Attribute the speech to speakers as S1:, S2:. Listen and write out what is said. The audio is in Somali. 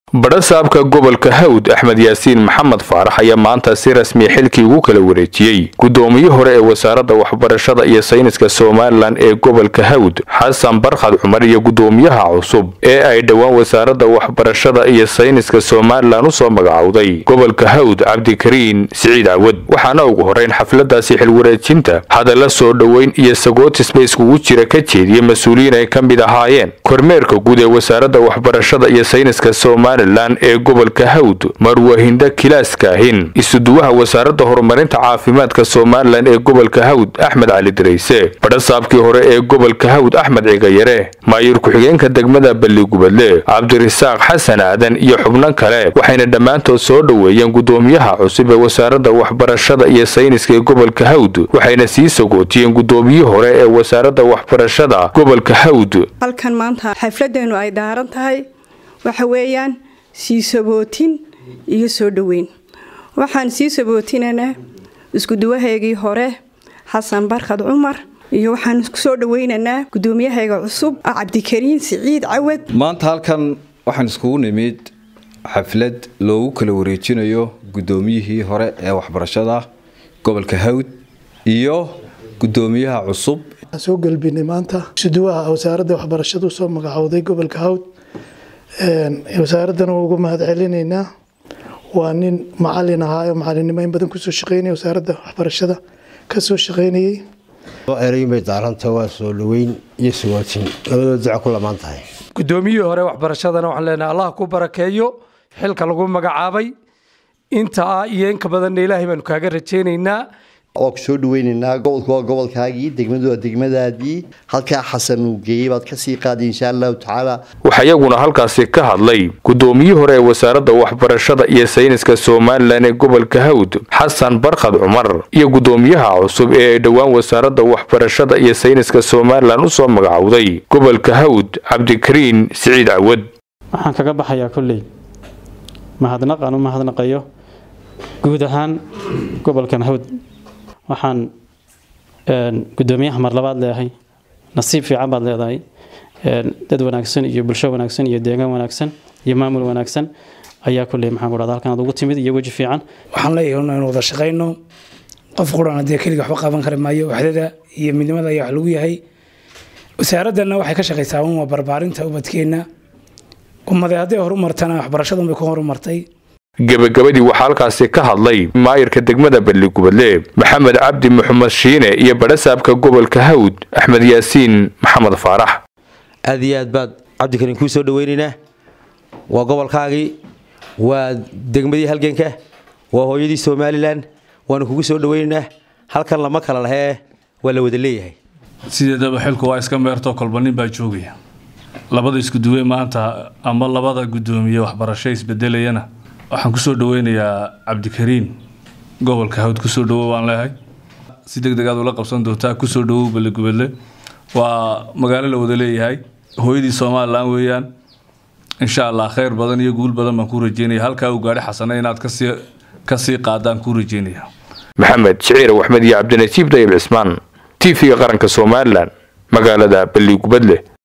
S1: badhasaabka gobolka hawd axmed yaasiin maxamed faarax ayaa maanta si rasmiya xilkii ugu kala wareejiyey guddoomiye hore ee wasaaradda waxbarashada iyo sayniska somalilan ee gobolka hawd xasan barkhad cumar iyo guddoomiyaha cusub ee ay dhowaan wasaaradda waxbarashada iyo sayniska somalilan usoo magacowday gobolka hawd cabdikariin siciid cawad waxaana ugu horeyn xafladaasi xilwareejinta hadalla soo dhoweyn iyo sagootisba iskugu jira ka jeediya mas-uuliyiin ay ka mid ahaayeen kormeerka guud ee wasaaradda waxbarashada iyo sayniska somalilan ee gobolka hawd marwahinda kilaaskaahin isuduwaha wasaaradda horumarinta caafimaadka somalilan ee gobolka hawd axmed cali dirayse badhasaabkii hore ee gobolka hawd axmed cigayare maayir ku-xigeenka degmada balligubadle cabdirisaaq xasan aadan iyo xubno kale waxayna dhammaantood soo dhoweeyeen guddoomiyaha cusub ee wasaaradda waxbarashada iyo sayniska ee gobolka hawd waxayna sii sagootiyeen guddoomiyihii hore ee wasaaradda waxbarashada gobolka hawd
S2: halkan maanta xafladeenu ay daaran tahay waxa weeyaan sii sabootin iyo soo dhoweyn waxaan sii sabootinanaa iskuduwahaygii hore xasan barkhad cumar iyo waxaan soo dhaweynaynaa gudoomiyahayga cusub cabdikariin siciid cawad
S3: maanta halkan waxaan iskugu nimid xaflad loogu kala wareejinayo guddoomiyihii hore ee waxbarashada gobolka hawd iyo gudoomiyaha cusub
S4: soo galbinay maanta isuduwaha wasaaradda waxbarashada usoo magacowday gobolka hawd wasaaraddan ugu mahad celinaynaa waa nin macalin ahaayo macalinimo in badan kusoo shaqeynaya wasaaradda waxbarashada kasoo shaqeynayay
S5: ereynbay daaranta waa soo dhaweyn iyo sugaatin labadoo daco ku lamaan tahay
S6: guddoomiyihii hore waxbarashadana waxaan leenahay allah ku barakeeyo xilka lagu magacaabay inta ah iyo inka badanna ilaahay baanu kaaga rajaynaynaa
S5: waa ku soo dhaweynaynaa gobolku waa gobolkaagii degmadu waa degmadaadii halkaa xasan uu geeyey baad kasii qaaday insha allahu tacaala
S1: waxaa iyaguna halkaasi ka hadlay guddoomiyihii hore ee wasaaradda waxbarashada iyo sayniska somalilan ee gobolka hawd xasan barkhad cumar iyo guddoomiyaha cusub ee ay dhowaan wasaaradda waxbarashada iyo sayniska somalilan usoo magacowday gobolka hawd cabdikariin siciid cawad
S7: waxaan kaga baxayaa kolley mahadnaq aan u mahadnaqayo guud ahaan gobolkan hawd waxaan gudoomiyaha mar labaad leeyahay nasiib fiican baad leedahay dad wanaagsan iyo bulsho wanaagsan iyo deegaan wanaagsan iyo maamul wanaagsan ayaa kulley maxaan ku dhahda halkan aad ugu timid iyo weji fiican
S8: waxaan leeyahay inaynu wada shaqayno qof quran dee keliga waxba qaban kari maayo waxdada iyo midnimada ayaa wax lagu yahay wasaaraddanna waxay ka shaqaysaa un waa barbaarinta ubadkeenna ummadee hadday horumartana waxbarashadun bay ku horumartay
S1: gebagabadii waxaa halkaasi ka hadlay maayirka degmada balligubadle maxamed cabdi maxamed shiine iyo badhasaabka gobolka hawd axmed yaasiin maxamed faarax
S9: aad iyo aad baad cabdikariin kuu soo dhaweynaynaa waa gobolkaagii waa degmadii halganka waa hooyadii somalilan waanu kugu soo dhaweynaynaa halkan lama kala lahee waa la wada leeyahay
S10: sideedaba xilku waa iska meertoo kolba nin baa joogaya labada iskuduwe maanta ama labada guddoomiye waxbarasho isbedelayana waxaan kusoo dhaweynayaa cabdikariin gobolka hawd kusoo dhawow aan leehay si deg deg aad ula qabsan doontaa kusoo dhawow ballegubadle waa magaalo la wada leeyahay hooyadii somalilan weeyaan insha allah khayr badan iyo guul badan baan ku rajeynaya halkaa uu gaadhi xasana inaad kasii kasii qaadaan ku rajeynaya
S1: maxamed shiciir axmed iyo cabdinasiib dayib cismaan t v-ga qaranka somalilan magaalada balligubadle